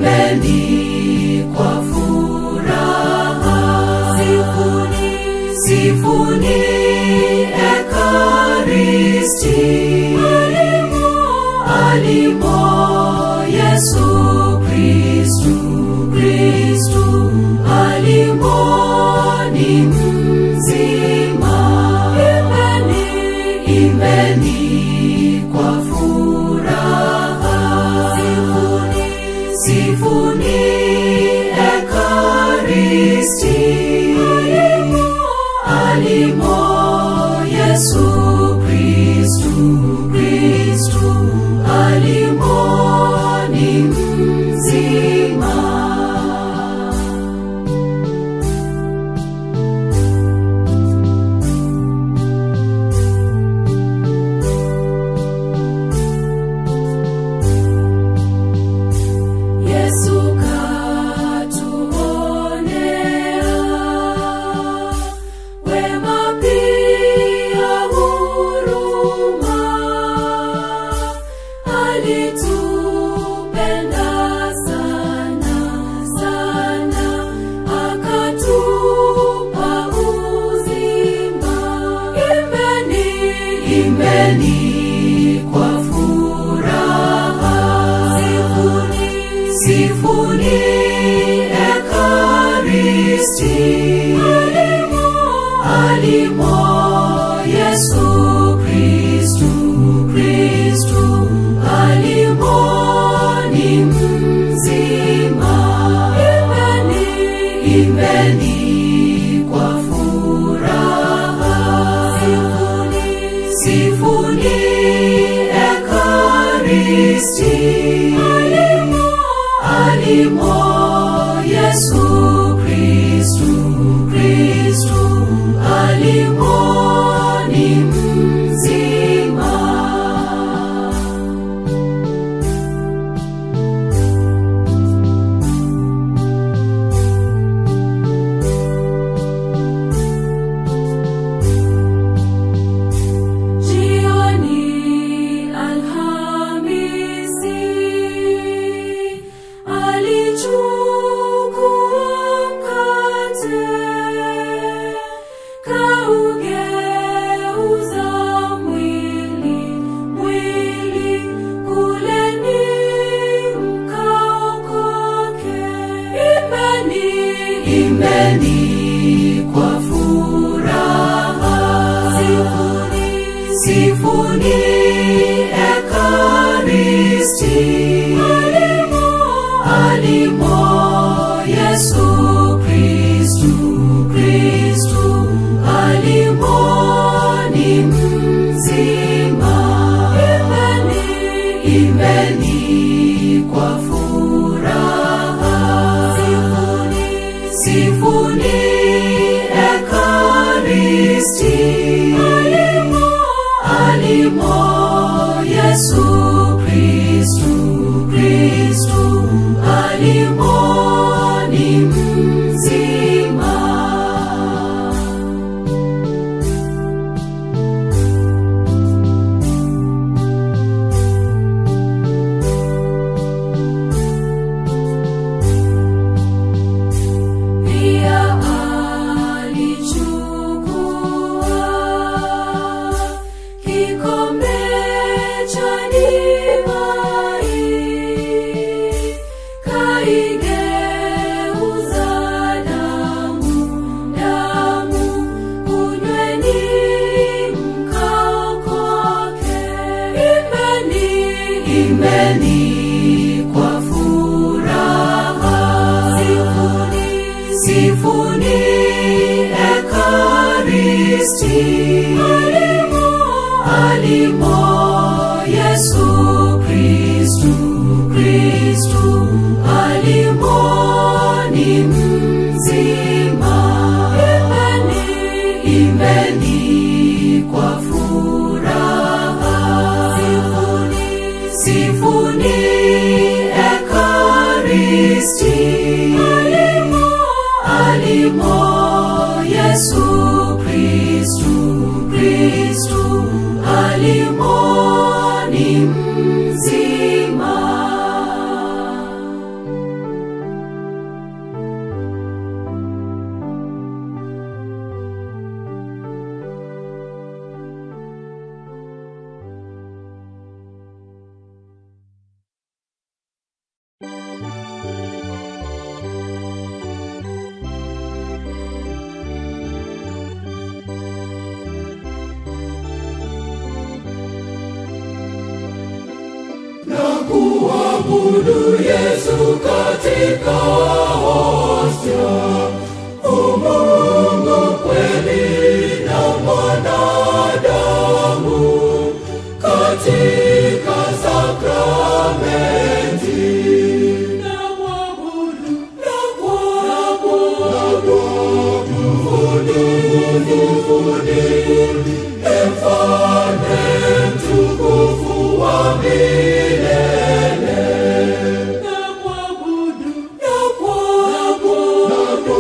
imbeni kwa furaha. Sifuni, sifuni Ekaristi. Alimo, alimo Yesu Kristu, Kristu alimo ni mzima. Imbeni, imbeni kwa furaha. Sifuni, sifuni Ekaristi. Alimo, alimo Yesu Kristu, Kristu alimo ni mzima. Yesu katuonea wema pia huruma, alitupenda sana sana, akatupa uzima. Imbeni, imbeni kwa furaha, sifuni, sifuni Ekaristi. Alimo, alimo Yesu Kristu, Kristu alimo ni mzima. Imbeni, imbeni kwa furaha, sifuni, sifuni Ekaristi. Alimo, alimo Yesu Kristu, Kristu alimo ni mzima. Jioni Alhamisi alichukua mkate kaugeuza mwili mwili kuleni mkaokoke. Imbeni, imbeni kwa furaha. Sifuni, sifuni Ekaristi. Alimo, alimo Yesu Kristu, Kristu alimo ni mzima. Imbeni, imbeni kwa furaha. Sifuni, sifuni Ekaristi. Alimo, alimo Yesu Kristu, Kristu alimo ni mzima. Pia alichukua kikombe cha divai, kaigeuza damu, damu, kunyweni mkaokoke. Imbeni, imbeni kwa furaha. Sifuni, sifuni Ekaristi. Alimo, alimo Yesu Kristu, Kristu alimo ni mzima. Imbeni, imbeni kwa furaha. Sifuni, sifuni Ekaristi. Alimo, alimo Yesu Kristu, Kristu alimo ni mzima. mwabudu Yesu katika hostia, umungu kweli na mwanadamu katika sakramenti. Na mwabudu, na kuabudu, Mfalme mtukufu wa milele. Na kuabudu, na kuabudu,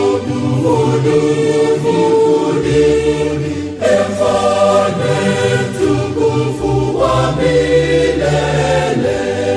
Mfalme mtukufu wa milele.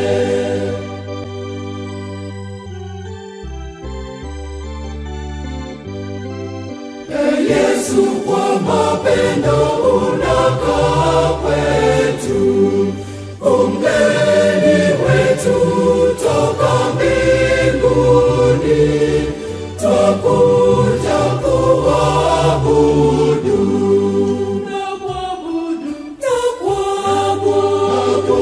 Ee Yesu, kwa mapendo unakaa kwetu, umgeni wetu toka mbinguni, twakuja kuabudu. Na kuabudu, na kuabudu,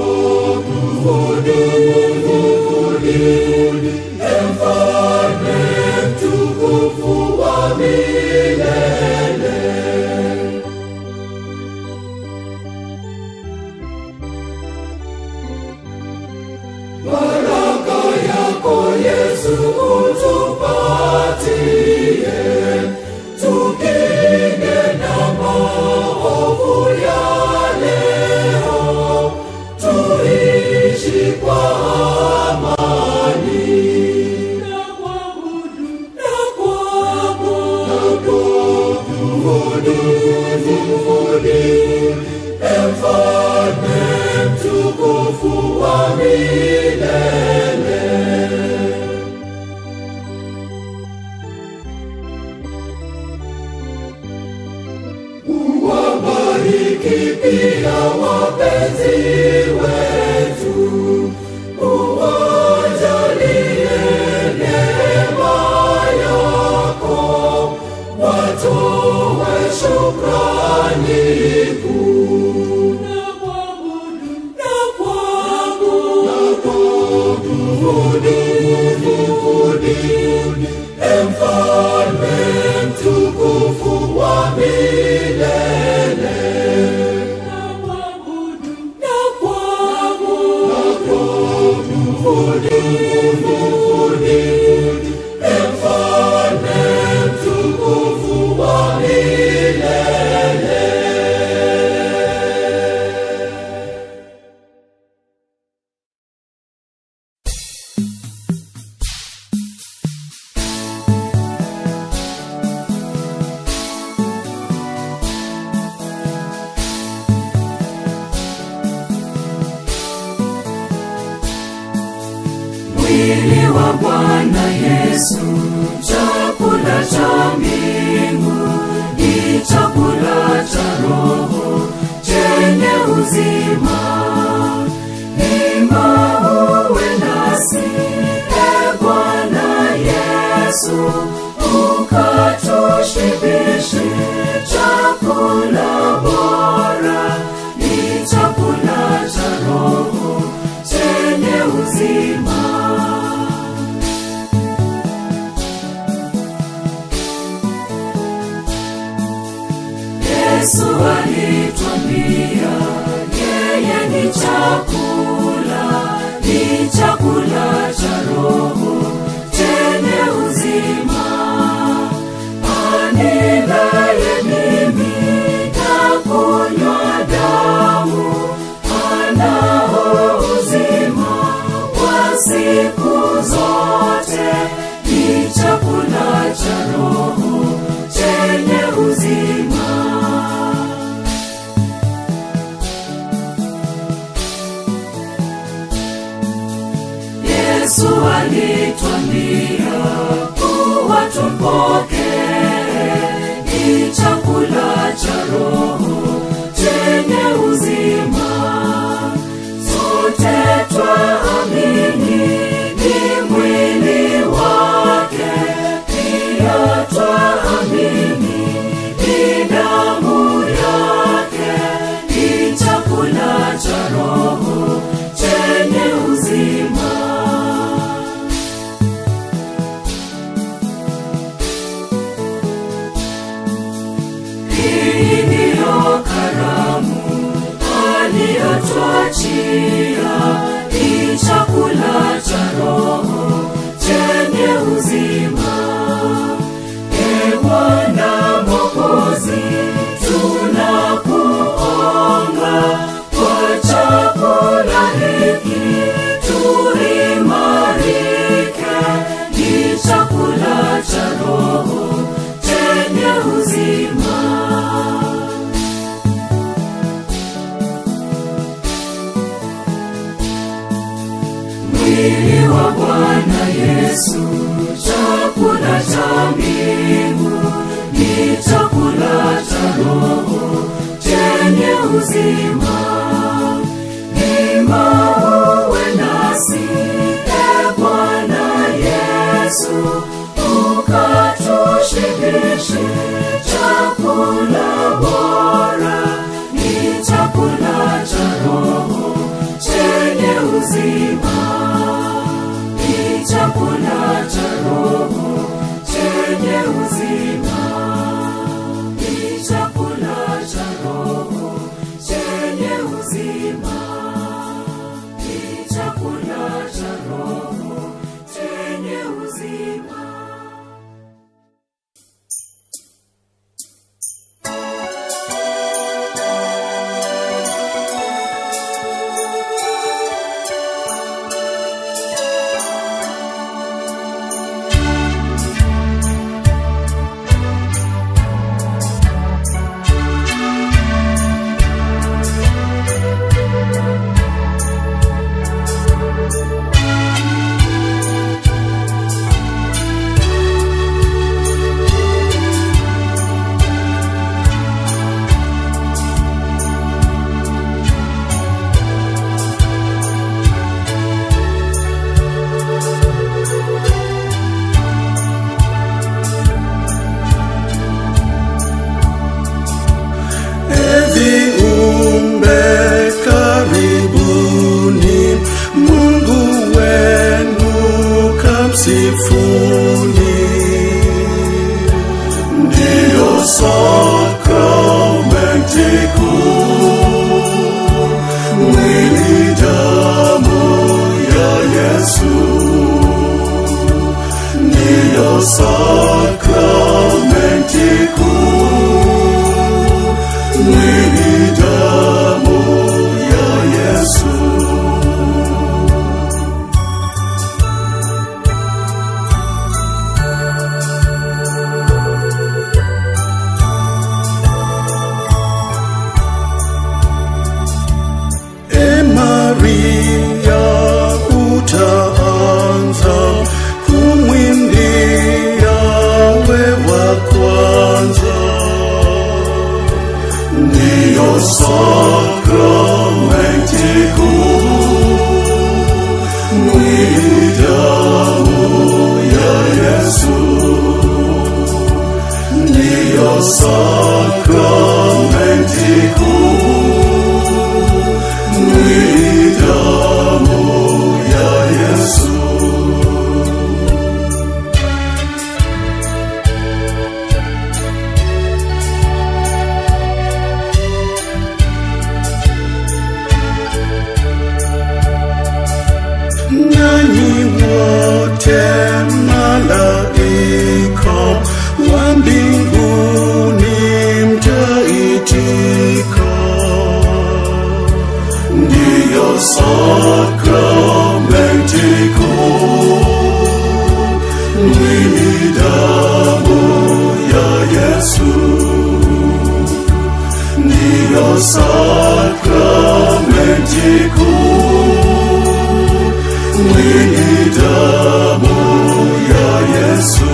Mfalme mtukufu wa milele. Baraka yako Yesu utupatie, tukinge na maovu ya leo, tuishi kwa amani. Na kuabudu, na kuabudu, Mfalme mtukufu wa milele. Uwabariki pia wapenzi wetu, uwajalie neema yako, watowe shukrani kuu. Na kuabudu, na kuabudu, Mfalme mtukufu wa milele. Na kuabudu, na kuabudu, Mfalme mtukufu wa milele. mwili wa Bwana Yesu, chakula cha mbingu, ni chakula cha roho chenye uzima. Ima uwe nasi, e Bwana Yesu, ukatushibishe chakula bora, ni chakula cha roho chenye uzima. Yesu alitwambia yeye ni chakula, ni chakula cha roho chenye uzima. Anilaye mimi na kunywa damu anao uzima wa siku zote, ni chakula cha roho chenye uzima. Yesu alitwambia kuwa tupokee, ni chakula cha roho chenye uzima. Sote twaamini ni mwili wake, pia twaamini ni damu yake, ni chakula cha roho chenye uzima. mwili wa Bwana Yesu, chakula cha mbingu ni chakula cha roho chenye uzima. Ima uwe nasi, e Bwana Yesu, ukatushibishe chakula bora, ni chakula cha roho chenye uzima, ni chakula cha roho chenye uzima, ni chakula cha roho chenye uzima, ni chakula cha roho chenye uzima. viumbe karibuni, Mungu wenu kamsifuni. Ndiyo sakramenti kuu, mwili damu ya Yesu. Ndiyo sakramenti kuu mwili damu ya Yesu. E Maria, utaanza kumwimbia we wa kwanza ndiyo sakramenti kuu, mwili damu ya Yesu. Ndiyo sakramenti kuu, mwili damu ya Yesu. nanyi wote malaika wa mbinguni mtaitika, ndiyo sakramenti kuu, mwili damu ya Yesu, ndiyo sakramenti kuu mwili damu ya Yesu.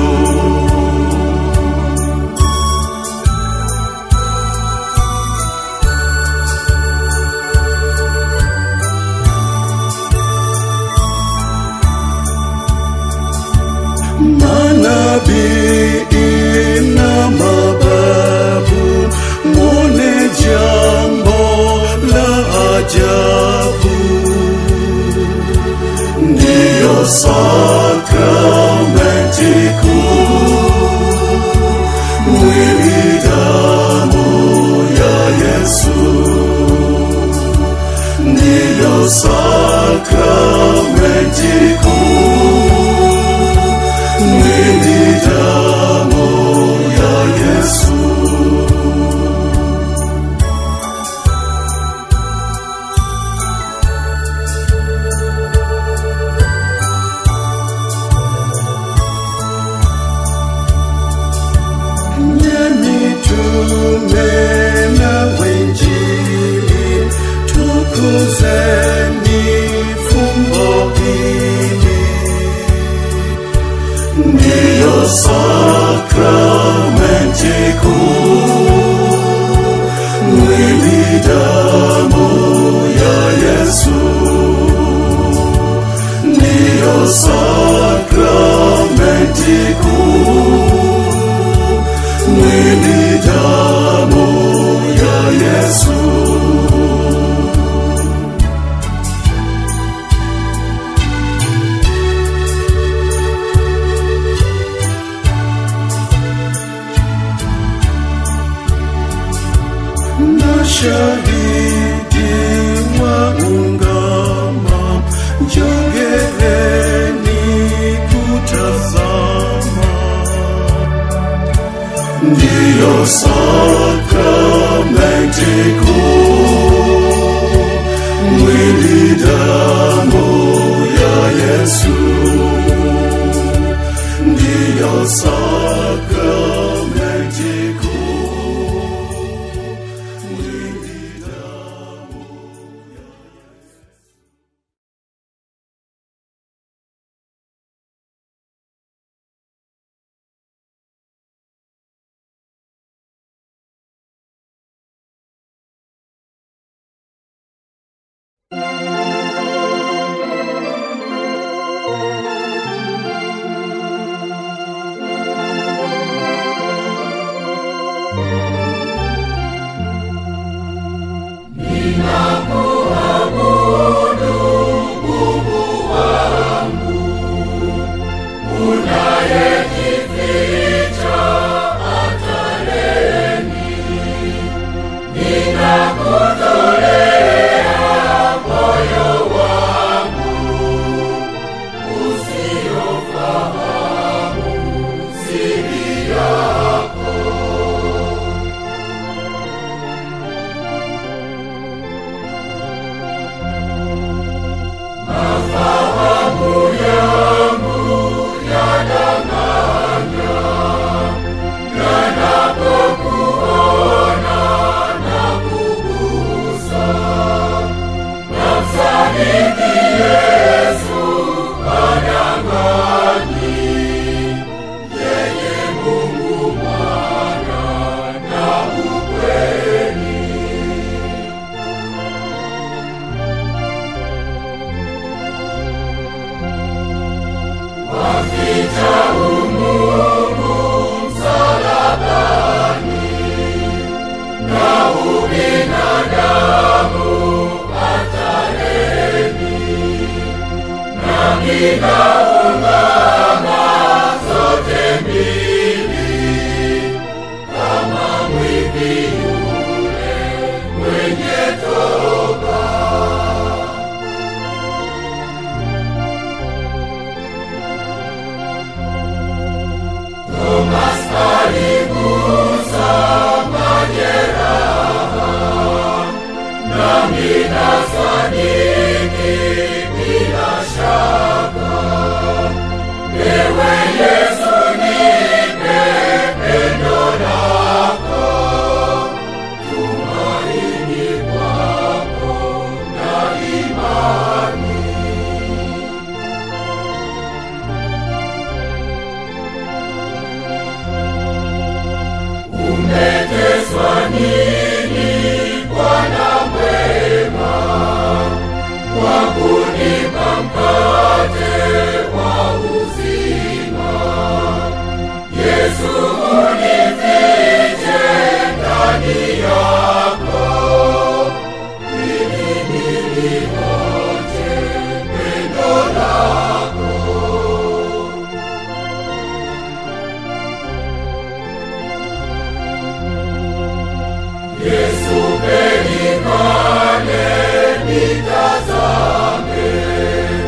Manabii na mababu, mwone jambo la ajabu ndiyo sakramenti kuu, mwili damu ya Yesu. Ndiyo sakramenti kuu, mwili damu ya Yesu. Nye mitume na wenjili, tukuzeni fumbo hili. sakramenti kuu, mwili damu ya Yesu, ndiyo sakramenti kuu, mwili damu ya Yesu. na shahidi mwaungama, njogeeni kutazama, ndiyo sakramenti kuu, mwili damu ya Yesu, ndiyo sakramenti kuu. Mwili damu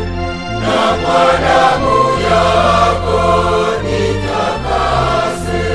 kwa damu yako nitakase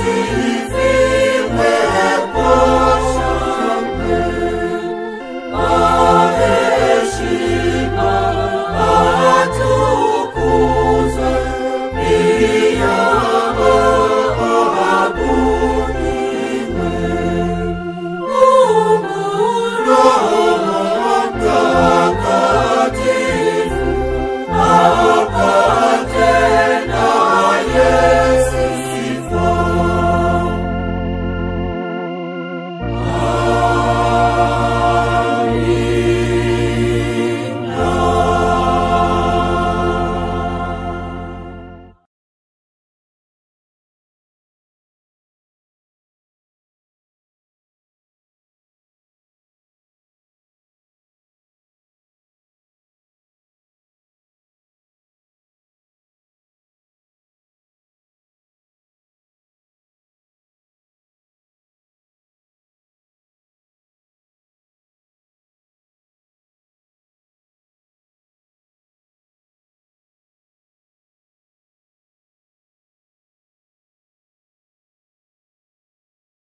mwili